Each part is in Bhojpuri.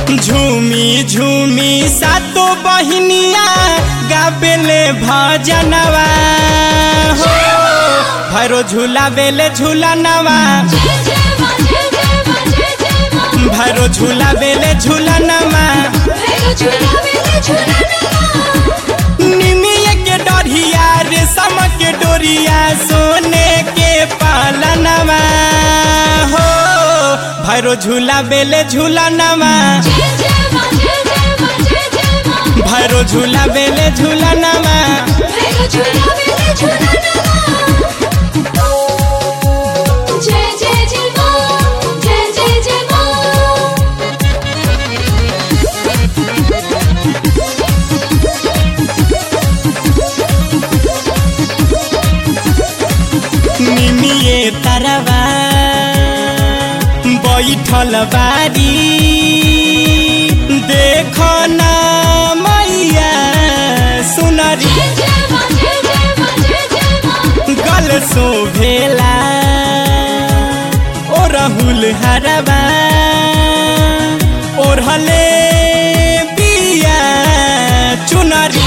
झूमी झूमी सातो बहिनिया गाबेले भजनवा हो भैरो झूला बेले झूला नवा भैरो झूला बेले झूला नवा निमिया के डरिया रेशम के डोरिया सोने के पालनवा हो भैरो झूला बेले झूला नवा भैरो झूला बेले झूला नवा जय जय जय मां जय जय जय मां निमिये तरवा बैठल बारी देख न मैया सुनरी गल शोभेला ओ राहुल हरबा ओढ़ले बिया चुनरी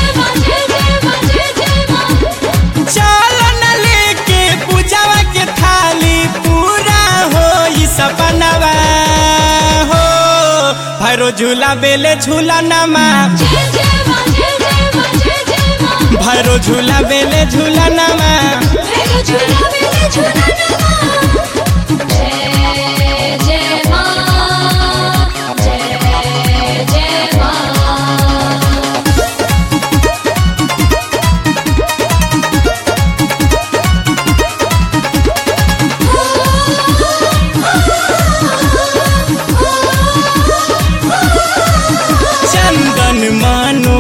चल न लेके पूजावा के थाली पूरा हो ई सपनवा हो भैरो झूला बेले झूला नमा भैरो झूला बेले झूला नमा जय जय मां जय जय मां चंदन मानो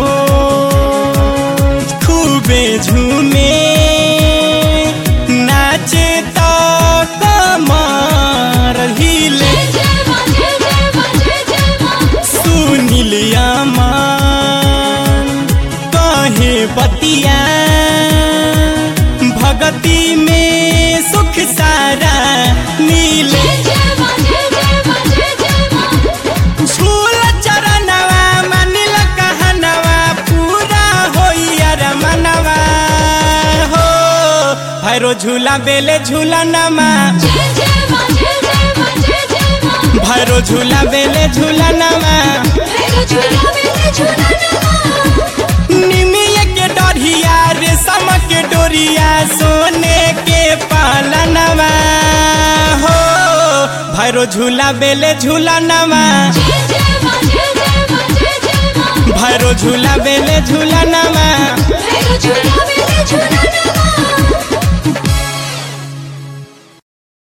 खूबे झूमे नाचे तो कमर हिले सुनील अमन कहे बतिया भगती में सुख सारा मिले झूल चरणवा मनिल कहनवा पूरा होइयर मनवा हो भैरो झूला बेले झूला नमा भैरो झूला बेले झूला नमा निमिया के डरिया रेशम के डोरिया सोने के पालनवा हो भैरो झूला बेले झूला नमा भैरो झूला बेले झूला नमा झूला